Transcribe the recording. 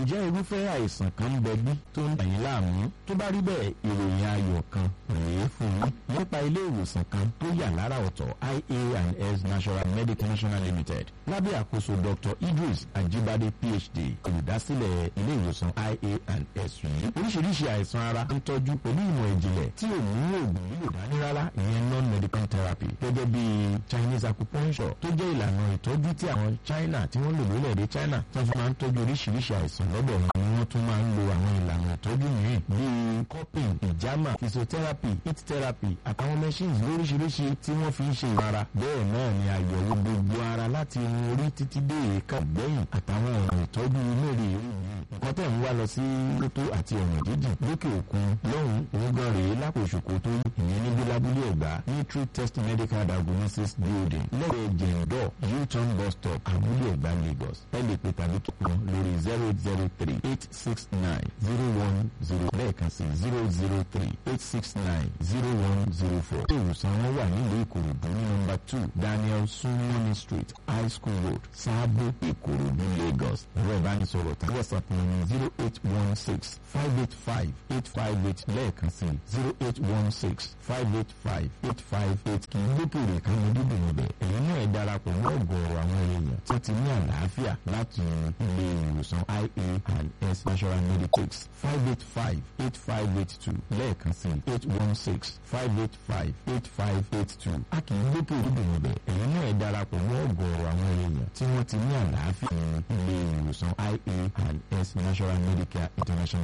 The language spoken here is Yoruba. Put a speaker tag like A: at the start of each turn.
A: ǹjẹ́ irúfẹ́ àìsàn kan ń bẹ bí tó ń dà yín láàmú tó bá rí bẹ́ẹ̀ ìròyìn ayọ̀ kan rèé fún yín nípa ilé ìwòsàn kan tó yà lára ọ̀tọ̀ ia and s national medical national limited lábẹ́ àkóso dr idris ajibade phd olùdásílẹ̀ ilé ìwòsàn ia and s yìí oríṣiríṣi àìsàn ara ń tọ́jú pẹ̀lú ìmọ̀ ìjìnlẹ̀ tí ò mú oògùn lílò dání rárá ìyẹn non-medical therapy gẹ́gẹ́ bí chinese acupuncture tó jẹ́ ìlànà ìtọ́jú tí àwọn china tí wọ́n lò lórílẹ̀‐èdè china tó fi máa ń tọ́jú oríṣiríṣi àìsàn lọ́dọ̀ wọn ni wọ́n tún máa ń lo àwọn ìlànà ìtọ́jú mìíràn bíi cupping ìjàmà physiotherapy heat therapy àtàwọn machines lóríṣiríṣi tí wọ́n fi ń ṣe ìmara bẹ́ẹ̀ náà ni àyẹ̀wò gbogbo ara láti irun orí títí dé èékà gbẹ̀yìn àtàwọn ọ̀nà ìtọ́jú mẹ́rin nǹkan tẹ̀ ń wá lọ sí lótó àti ọ̀nà jíjìn lókè òkun lọ́hùn òun gan rèé lápò ìṣòkòtò ìyẹn níbi lábúlé ẹ̀gbá ní true test medical diagnosis building lẹ́gbẹ̀ẹ́ jẹ̀ǹdọ̀ u-turn bus stop àbúlé ẹ̀gbá lagos ẹ lè pè tàbí tó kàn lórí zero zero three eight six nine zero one zero lẹ́ẹ̀kan sí zero zero three eight six nine zero one zero four. ilé ìwòsàn wọn wà nílùú ìkòròdú ní nọ́mbà two daniel sunmoni street high school road sábò ìkòròdú lagos ẹ̀rọ ìbánisọ̀rọ̀ tàbí whatsapp wọn ní zero eight one six five eight five eight five eight lẹ́ẹ̀kan sí zero eight one six five eight five eight five eight kì í gbókèrè káwọn dídùn ọbẹ̀ ẹ̀yin náà ẹ̀ darapọ̀ mọ́ ọ̀gọ̀ọ̀rọ̀ àwọn èèyàn tó ti ní àlàáfíà láti ilé ìwòsàn ia and s national medicals five eight five eight five eight two lẹ́ẹ̀kan sí eight one six five eight five eight five eight two a kì í gbókèrè dídùn ọbẹ̀ ẹ̀yin náà ẹ̀ darapọ̀ mọ́ ọ̀gọ̀ọ̀rọ̀ àwọn èèyàn tí wọ́n ti ní àlàáfíà ilé ìwòsàn ia and s national medical international